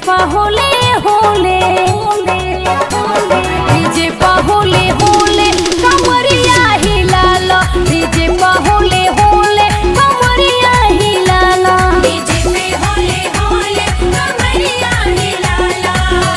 पा होले होले डीजे पा होले होले कमरिया हिलाल डीजे पा होले होले कमरिया हिलाल डीजे पे होले होले कमरिया हिलाला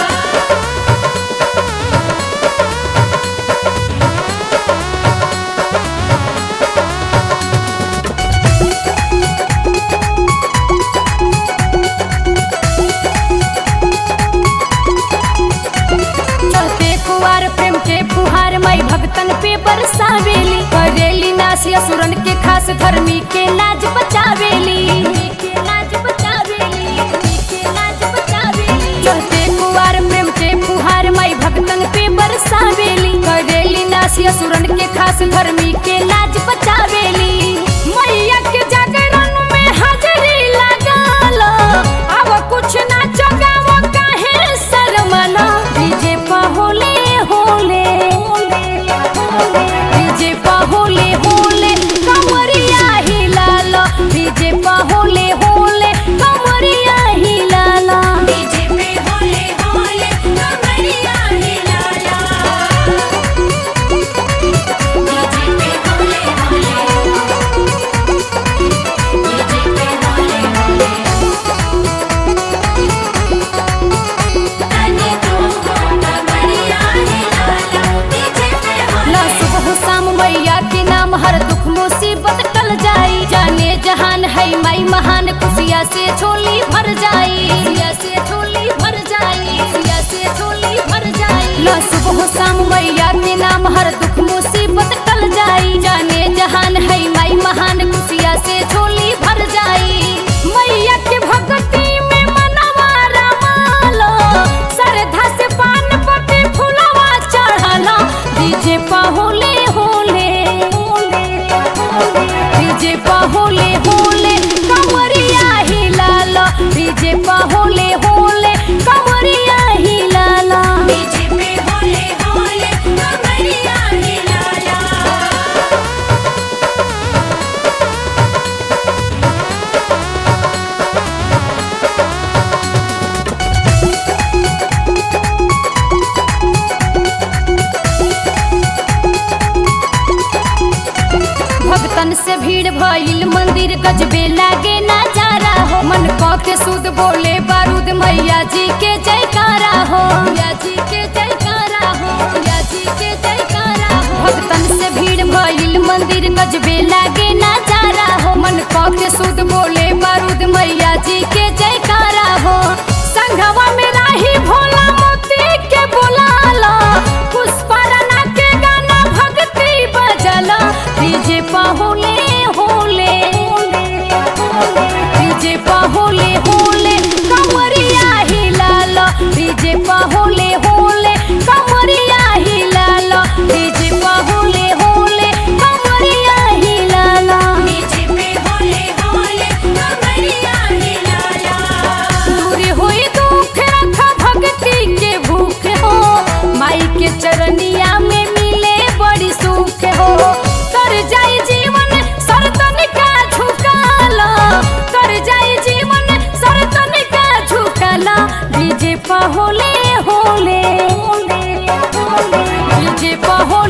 चलते कुआर प्रेम के फुहार मई भगतन पे बरसावेली करेली नासी असुरन के खास धर्मी के लाज बचावेली के लाज बचावेली के लाज बचावेली चलते कुआर प्रेम के फुहार मई भगतन पे बरसावेली करेली नासी असुरन के खास धर्मी के लाज बचावेली मैया के जागरण में हाजरी लगाल अब कुछ ना चगाव काहे शर्मला डीजे पा होले होले डीजे पा होले होले कमरिया हिलाल डीजे पा होले होले कमरिया हिलाल डीजे पे होले होले कमरिया हिलाला डीजे पे होले होले डीजे पे होले होले तने तो कमरिया हिलाला डीजे पे होले ला सुबह शाम मैया के नाम हर दुख मुसीबत टल जाई जाने जहान है माई महान खुशिया से छोली भर जाई खुशिया से छोली भर जाई खुशिया से छोली भर जाई ला सुबह शाम मैया के नाम हर दुख मुसीबत टल जाई जाने जहान है माई महान खुशिया से छोली भर जाई मैया के भक्ति में मनवा रमालो श्रद्धा से पान पति फुलवा चढ़ाला डीजे पा होले होले डीजे पा होले होले कमरिया हिलाल डीजे पा होले होले कमरिया हिलाल डीजे पे होले होले कमरिया हिलाला भक्तन से भीड़ भइल मंदिर गजबे लागे नजारा हो मन क के सुध बोले बारूद मैया जी के जयकारा हो मैया जी के जयकारा हो मैया जी के जयकारा हो भक्तन से भीड़ भइल मंदिर गजबे लागे नजारा हो मन क के सुध बोले बारूद मैया जी के जयकारा हो संघवा में राही भोला मोती के बुलाला पुष्पा राणा के गाना भक्ति बजला डीजे पा होले होले डीजे पा होले होले कमरिया हिलाल डीजे पा होले होले कमरिया हिलाल डीजे पा होले होले कमरिया हिलाल डीजे पे होले होले कमरिया हिलाला दूर होई दुख रखा भक्ति के भूख हो माई के चरनिया में मिले बड़ी सुख हो कर जाई जीवन सरतन का झुकाला कर जाई जीवन सरतन का झुकाला डीजे पा होले होले डीजे पा हो